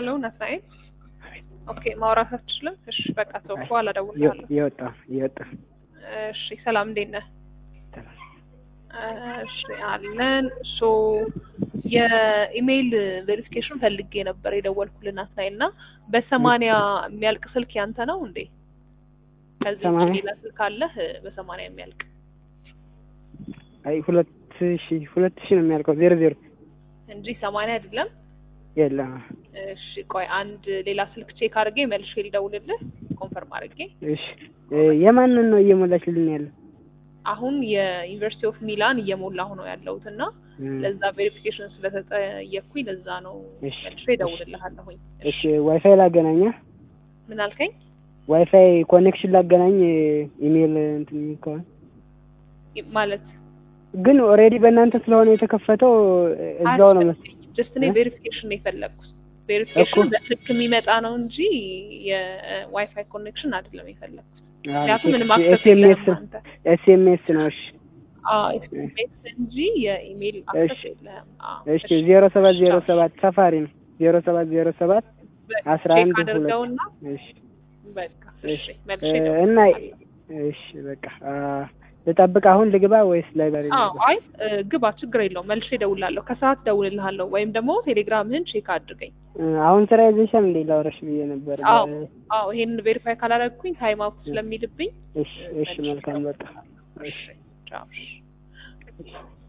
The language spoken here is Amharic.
ሄሎ ናትናኤል። ኦኬ ማውራት አትችልም? እሺ በቃ ተው፣ በኋላ እደውልልሃለሁ። እየወጣ እየወጣ እሺ ሰላም፣ እንዴት ነህ? እሺ አለን። ሶ የኢሜይል ቬሪፊኬሽን ፈልጌ ነበር የደወልኩልህ ናትናኤል እና በሰማንያ የሚያልቅ ስልክ ያንተ ነው እንዴ? ከዚህ ውጭ ሰማንያ? ሌላ ስልክ አለህ በሰማንያ የሚያልቅ? አይ ሁለት ሺ ሁለት ሺ ነው የሚያልቀው ዜሮ ዜሮ እንጂ ሰማንያ አይደለም። የለም። እሺ ቆይ አንድ ሌላ ስልክ ቼክ አድርጌ መልሼ ልደውልልህ ኮንፈርም አድርጌ። እሺ እ የማንን ነው እየሞላችልን ያለው? አሁን የዩኒቨርሲቲ ኦፍ ሚላን እየሞላሁ ነው ያለሁት እና እ ለዛ ቬሪፊኬሽን ስለተጠየቅኩኝ ለዛ ነው እሺ፣ መልሼ እደውልልሃለሁኝ። እሺ ዋይፋይ ላገናኛ ምን አልከኝ? ዋይፋይ ኮኔክሽን ላገናኝ ኢሜል እንትን የሚል ከሆነ ማለት ግን ኦልሬዲ በእናንተ ስለሆነ የተከፈተው እዛው ነው መስ ጀስት እኔ እ? ቬሪፊኬሽን ነው የፈለግኩት። ቬሪፊኬሽን እኮ። በስልክ የሚመጣ ነው እንጂ የዋይፋይ ኮኔክሽን አይደለም የፈለግኩት። ምክንያቱም ምንም አክሰስ ኤስኤምኤስ የለህም አንተ። ኤስኤምኤስ ነው። እሺ አዎ ኤስኤምኤስ እንጂ የኢሜይል አክሰስ እሺ። የለህም። አዎ እሺ ዜሮ ሰባት ዜሮ ሰባት ሰፋሪ ነው ዜሮ ሰባት ዜሮ ሰባት በቃ አስራ ቼክ አንድ ሁለት አድርገውና እሺ በቃ እሺ እሺ መልሼ እ እደውልልሃለሁ። እና እሺ በቃ አ፣ ልጠብቅ አሁን ልግባ ወይስ ላይብራሪ አዎ ልግባ? አይ እ፣ ግባ ችግር የለውም። መልሼ እደውልልሃለሁ። ከሰዓት እደውልልሃለሁ ወይም ደግሞ ቴሌግራምህን ቼክ አድርገኝ። እ፣ አሁን ስራ ይዘሻል እንዴ? ላውራሽ ብዬ ነበር። አዎ እ፣ አዎ ይሄንን ቬሪፋይ ካላደረግኩኝ ታይም አውት ስለሚልብኝ እሺ እሺ መልካም በቃ እሺ ቻው። እሺ